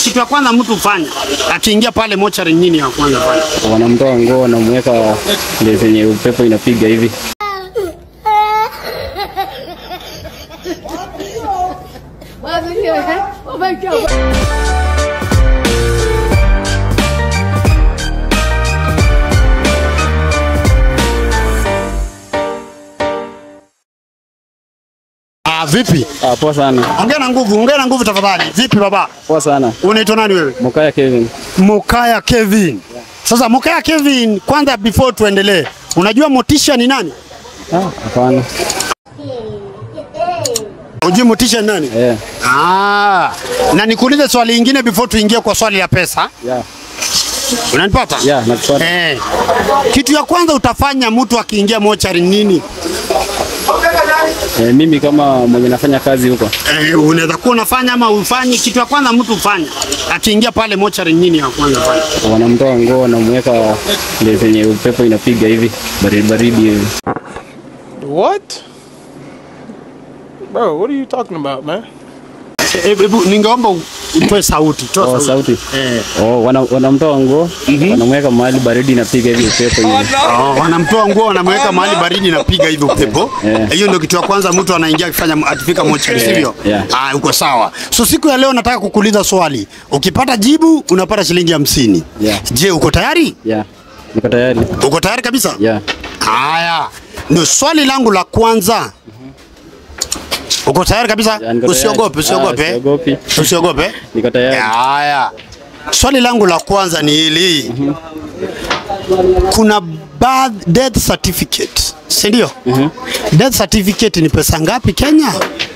kitu ya kwanza mtu fanya akiingia pale mochari, nini ya kwanza fanya? wanamtoa nguo wanamweka ile zenye upepo inapiga hivi. Oh my god. Ah, vipi? Ah, poa sana, Ongea na nguvu, ongea na nguvu tafadhali. Vipi baba? poa sana. Unaitwa nani wewe? Mukaya Kevin. Mukaya Kevin. Sasa Mukaya Kevin, kwanza before tuendelee, unajua Motisha ni nani? Ah, hapana. Unajua Motisha ni nani? Eh, Ah, na nikuulize swali lingine before tuingie kwa swali la pesa. yeah. Unanipata? Yeah, nakupata. Eh. Kitu ya kwanza utafanya mtu akiingia mochari nini? Eh, mimi kama mwenye nafanya kazi huko Eh, unaweza kuwa unafanya ama ufanyi. Kitu ya kwanza mtu ufanya akiingia pale mochari nini ya kwanza fanya? wanamtoa nguo wanamweka ile zenye upepo inapiga hivi baridi baridi hivi. What? Bro, what are you talking about, man? Eh, Hebu ningeomba utoe sauti. Toa Oh, sauti. sauti. Eh. Oh, wana, wanamtoa nguo wanamweka mahali baridi inapiga hivi upepo hivi. Oh, wanamtoa nguo wanamweka mahali baridi napiga hivi upepo. Yeah. Hiyo ndio kitu ya kwanza mtu anaingia akifanya akifika mochari, sivyo? Yeah. Ah, uko sawa. So siku ya leo nataka kukuuliza swali. Ukipata jibu unapata shilingi hamsini. Yeah. Je, uko tayari? Yeah. Niko tayari. Uko tayari kabisa? Yeah. Haya, ndio swali langu la kwanza. Uko tayari kabisa? Yeah, niko tayari. Usiogope, Ah, usiogope. siogopi. Usiogope. Niko tayari. Haya, swali langu la kwanza ni hili. Kuna birth death certificate, si ndio? Death certificate ni pesa ngapi Kenya?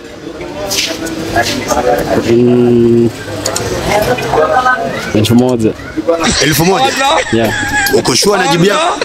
Mm, elfu moja. Elfu moja. Yeah. Uko sure na jibu yako?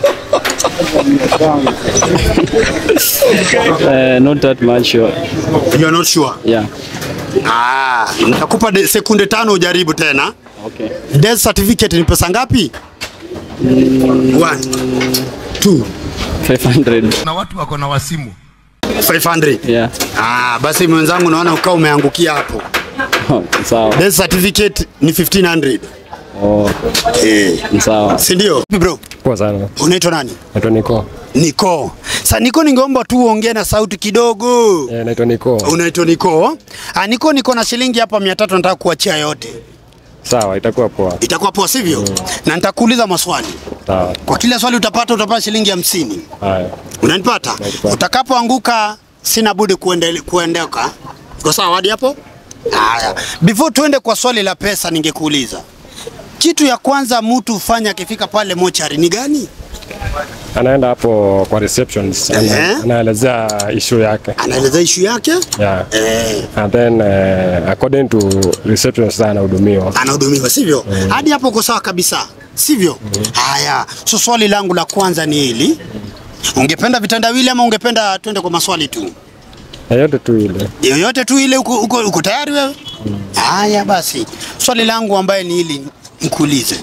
Uh, not that much sure. You are not sure. Yeah. Ah, nitakupa de- sekunde tano ujaribu tena. Okay. Death certificate ni pesa ngapi? One, two, 500. na watu wako na wasimu 500. Yeah. Ah, basi mwenzangu naona ukawa umeangukia hapo. Oh, sawa. Death certificate ni 1500. Oh, Eh, ni sawa. si ndio? Bro, Poa sana. unaitwa nani? Naitwa Niko. Niko. Sa Niko, ningeomba tu uongee na sauti kidogo. Eh, naitwa Niko. Unaitwa Niko? Ah, Niko, niko na shilingi hapa 300 nataka kuachia yote. Sawa, itakuwa poa. Itakuwa poa sivyo? Na nitakuuliza maswali. Sawa. Kwa kila swali utapata utapata shilingi hamsini. Haya. Unanipata? Nakupata. Utakapoanguka sina budi kuende, kuendeka. Iko sawa hadi hapo? Haya. Before tuende kwa swali la pesa ningekuuliza. Kitu ya kwanza mtu hufanya akifika pale mochari ni gani? Anaenda hapo kwa receptions. Ehe. Ana, anaelezea issue yake. Anaeleza ishu yake? Yeah. Eh, And then uh, according to reception sasa anahudumiwa. anahudumiwa sivyo? Hadi hapo uko sawa kabisa. Sivyo? Haya. So swali langu la kwanza ni hili. Ungependa vitendawili ama ungependa twende kwa maswali tu? Na yote tu ile. yoyote tu ile uko, uko, uko tayari wewe? Haya basi, swali langu ambaye ni hili nikuulize,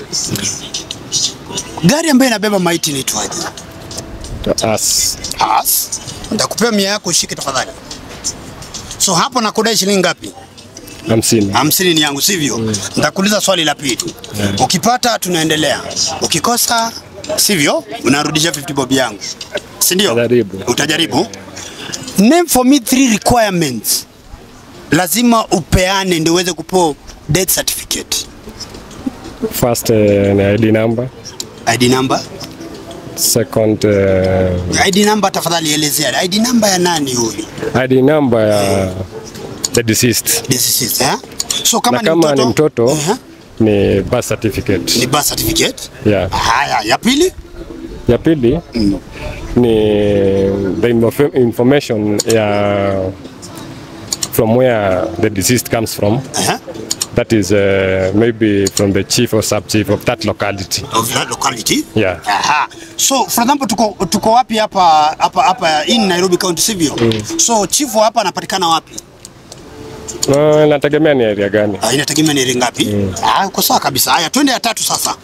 gari ambayo inabeba maiti inaitwaje? As. As. Nitakupea mia yako ushike tafadhali. So hapo nakudai shilingi ngapi? Hamsini. Hamsini ni yangu sivyo? Nitakuuliza swali la pili. Ukipata tunaendelea, ukikosa sivyo, unarudisha 50 bob yangu, si ndio? Utajaribu. Utajaribu. Name for me three requirements lazima upeane ndio uweze kupewa death certificate. First uh, ni ID number. ID number. Second uh, ID number tafadhali elezea. ID number ya nani huyu? ID number ya the deceased. Deceased, eh? So kama Na ni kama mtoto, ni mtoto Ehe. ni birth certificate. ni birth certificate. Yeah. Haya, ya pili Ya pili ni the info- information ya from where the deceased comes from. Ehe. That is uh, maybe from the chief or sub chief of that locality. of that locality. Yeah. Aha. So for example tuko tuko wapi hapa hapa hapa in Nairobi County sivyo? So chief wa hapa anapatikana wapi? Uh, nategemea ni area gani. Ah, inategemea ni area ngapi? Ah, uko sawa kabisa. Haya, twende ya tatu sasa.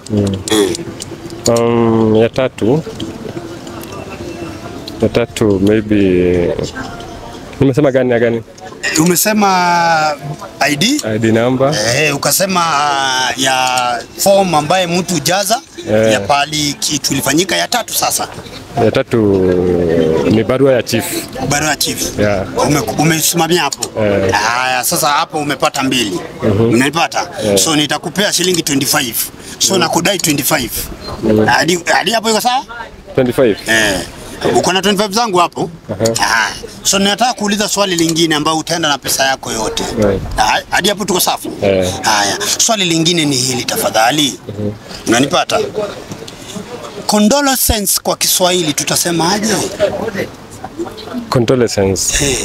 Um, ya tatu ya tatu maybe nimesema gani ya gani? umesema ID ID number, eh, ukasema uh, ya form ambaye mtu jaza Eh. ya pali kitu ilifanyika ya tatu sasa ya tatu ni barua ya chief. barua ya chief Yeah. Ume, umesimamia hapo Eh. haya sasa hapo umepata mbili unanipata so nitakupea shilingi 25 so nakudai 25 hadi hadi hapo iko sawa 25. eh uko na 25 zangu hapo Ah, so ninataka kuuliza swali lingine ambao utaenda na pesa yako yote Right. Ah, hadi hapo tuko safi Eh. haya swali lingine ni hili tafadhali unanipata condolences kwa Kiswahili tutasemaje Condolences. eh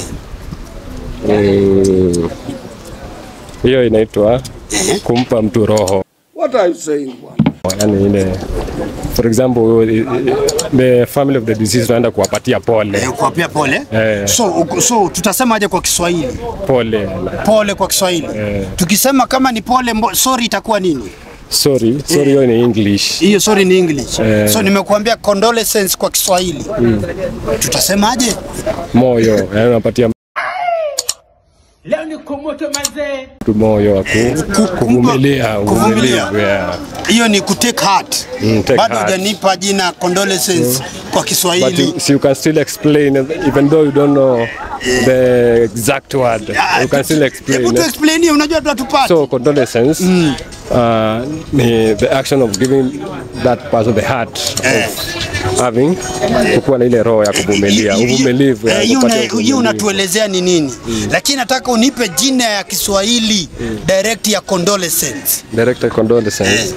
Mm, Hiyo inaitwa eh kumpa mtu roho. What are you saying, bwana? Yani ile for example i- i- the family of the deceased tunaenda kuwapatia pole. Eh, kuwapia pole Eh. so, uko- so tutasemaje kwa Kiswahili Pole. pole kwa Kiswahili Eh. tukisema kama ni pole mbo, sorry itakuwa nini Sorry, sorry hiyo ni English. hiyo sorry ni English Eh. so nimekuambia condolences kwa Kiswahili tutasemaje Moyo, yani unapatia Leo ni kumoto mazee. mtu moyo wa ku- kuvumilia, kuvumilia. uvumilivu. Yeah. hiyo ni kutake heart Mm, take bado heart. hujanipa jina condolences kwa But Kiswahili you, so you can still explain even though you don't know the exact word. Ah, You can still hebu explain. tu explain hiyo unajua tunatupata So condolences uh, ni the action of giving that person the heart Eh. of having kukuwa na ile roho ya kuvumilia, uvumilivu. Eh, ya hiyo kupatia una- hiyo uvumilivu. unatuelezea ni nini lakini nataka unipe jina ya Kiswahili direct ya condolences Direct condolences.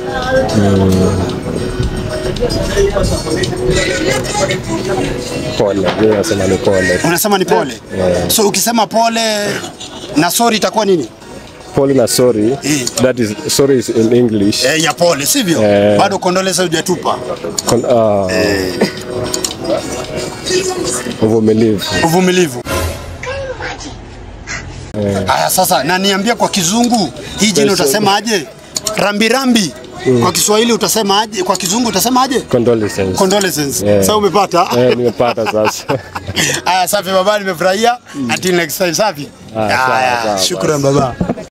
Pole, mimi nasema ni pole. unasema ni pole so ukisema pole na sorry itakuwa nini Pole na sorry. That is sorry is in English. eh, ya pole sivyo Eh. bado condolences hujatupa Con, uh, uvumilivu. uvumilivu haya sasa na niambia kwa kizungu hii jina Yes, utasema aje rambirambi kwa Kiswahili utasema aje kwa kizungu utasema aje Condolences. condolences Eh. sasa umepata Eh, nimepata sasa. haya safi baba nimefurahia until next time safi Ah, sawa, haya sawa, shukran baba